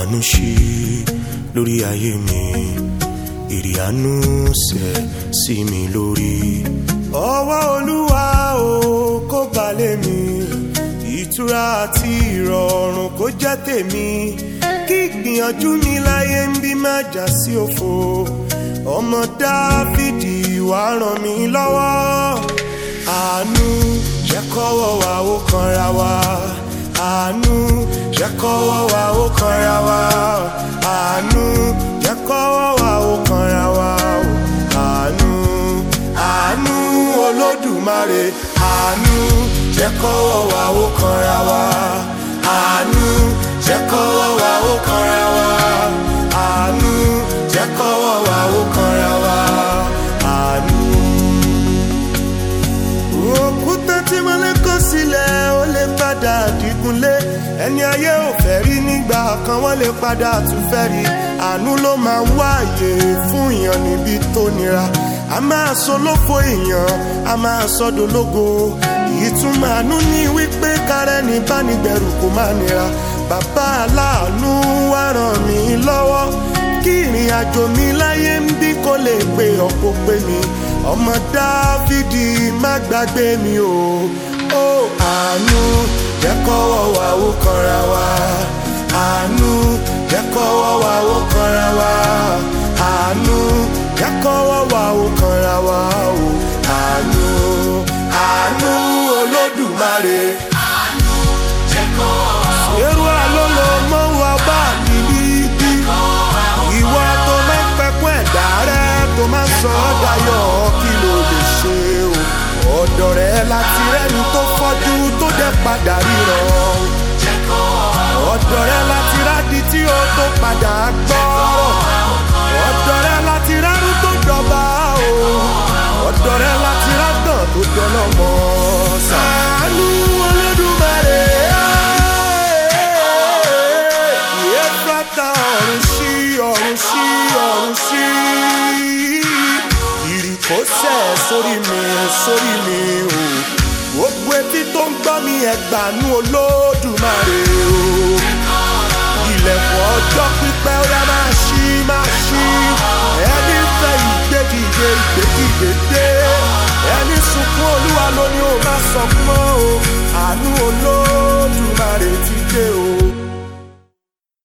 àánú ṣí lórí ayé mi ìrì àánú sẹ̀ sí mi lórí. ọwọ́ olúwa o kó balẹ̀ mi ìtura àti ìrọ̀rùn kó jẹ́ tèmi kí ìgbìyànjú mi láyé ń bí má já sí òfo ọmọ dáfídì wá ràn mí lọ́wọ́ àánú jẹ́ kọ́wọ́ wa ó kanra wa àánú jẹ́ kọ́wọ́ wa ó kanra wa àánú jẹ́ kọ́wọ́ wa ó kanra wa àánú àánú olódùmarè àánú jẹ́ kọ́wọ́ wa ó kanra wa àánú jẹ́ kọ́wọ́ wa ó kanra wa àánú jẹ́ kọ́wọ́ wa ó kanra wa àánú. òkúta tí mo lè kó sílẹ̀ ó lè padà dígunlé ẹni ayé ò fẹ́ rí nígbà kan wọ́n lè padà tún fẹ́ rí àánú ló máa ń wáyé fún èèyàn níbi tó nira a máa sọ lófo èèyàn a máa sọ dológo ìtumọ̀ àánú ní wípé kárẹ́ ní bánigbẹ̀rù kò má nira bàbá aláàánú wá ràn mí lọ́wọ́ kí ìrìn àjò mi láyé ń bí kó lè pé ọ̀pọ̀ pé mi ọmọ dáfídì má gbàgbé mi o ó àánú jẹ́ kọ́wọ́ wa ó kanra wa àánú jẹ́ kọ́wọ́ wa ó kanra wa àánú jẹ́ kọ́wọ́ wa ó kanra wa o àánú àánú olódùmarè. Èrò àlọ́lọ́ mọ́ wa bá níbí bí. Ìwọ tó máa ń pẹ̀kún ẹ̀dá rẹ̀ tó máa ń sọ ọ́ dayọ̀ kí ló lè ṣe o. Ọ̀dọ̀ rẹ̀ láti rẹ́ni tó fọ́jú tó dẹ̀ padà ríran. Ọ̀dọ̀ rẹ̀ láti rádìí tí ó tó padà gbọ́rọ̀. Ọ̀dọ̀ rẹ̀ láti rárú tó dọ̀bà o. Ọ̀dọ̀ rẹ̀ láti rágàn tó dọ́lọ́mọ. Sàánú Olódùmarè. Ìyẹ́fẹ́ta ọ̀run sí ọ̀run sí ọ̀run sí. Ìrìkọ́sẹ̀ sórí mi sórí mi o. Gbogbo etí tó ń gbọ́ mi ẹgbàánú Olódùmarè o. Ilẹ̀kùn ọjọ́ pípẹ́ ó yá máa ṣí máa ṣí. Ẹni fẹ́ ìgbédìde ìgbédìde dé. Ẹni sunkún Olúwa ló ní o máa sọ fún ọ.